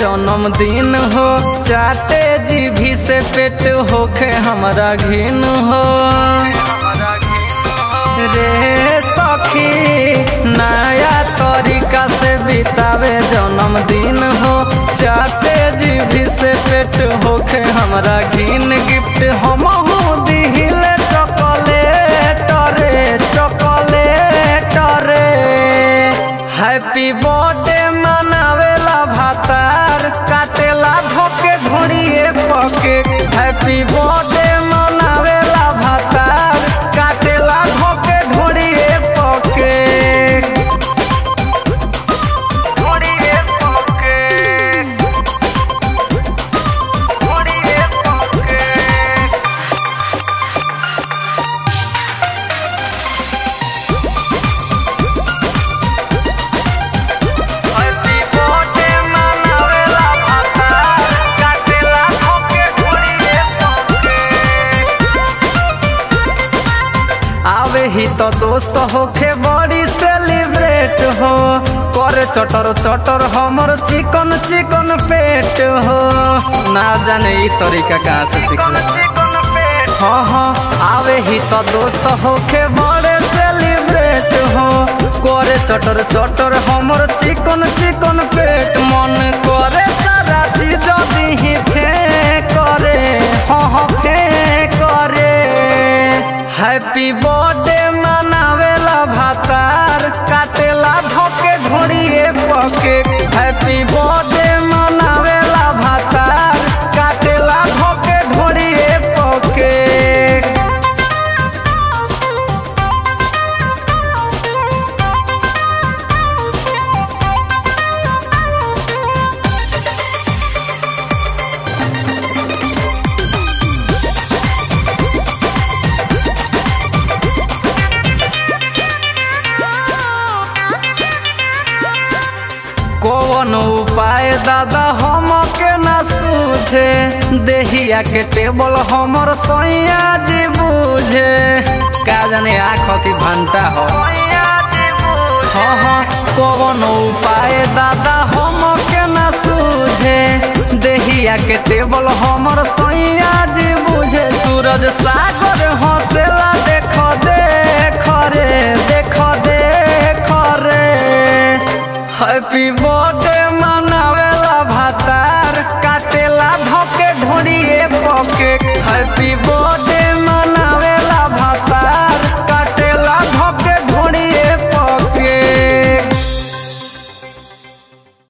जन्मदिन हो चाटे जीभी से पेट होखे हमरा घिन हो रे सखी नया तरीका से बितावे जन्मदिन हो चाटे जीभी से पेट होखे हमरा घिन गिफ्ट हम दिहिले चॉकलेट रे चॉकलेट रे हैप्पी बर्थडे मनावेला भातार काटेला धोके ढोड़िए पके हैप्पी बर्थडे मनावेला भातार काटेला धोके ढोड़िए पके ढोड़िए पके ढोड़िए पके हैप्पी बर्थडे मनावेला भातार काटेला धोके ढोड़िए पके आवे ही तो दोस्त होखे बड़ी सेलिब्रेट हो करे चटर चटर हमर चिकन चिकन पेट हो ना जाने ई तरीका कहाँ से सीखले हाँ हाँ आवे ही तो दोस्त होखे बड़े सेलिब्रेट हो करे चटर चटर हमर चिकन चिकन पेट मन करे सारा चीज दी करे हाँ हाँ करे हैप्पी बर्थडे मनावेला भातार काटेला धोके ढोड़िए पके हैप्पी बर्थडे मनावेला भातार काटेला धोके ढोड़िए पके कौन उपाय दादा हम के ना सूझे देहिया के टेबल हमर सैया जी बूझे का जाने आँख की घंटा हो हाँ हाँ कौन उपाय दादा हम के ना सूझे देहिया के टेबल हमर सैया जी बूझे सूरज सागर हंसेला देख देख रे देख देख रे हैप्पी बर्थडे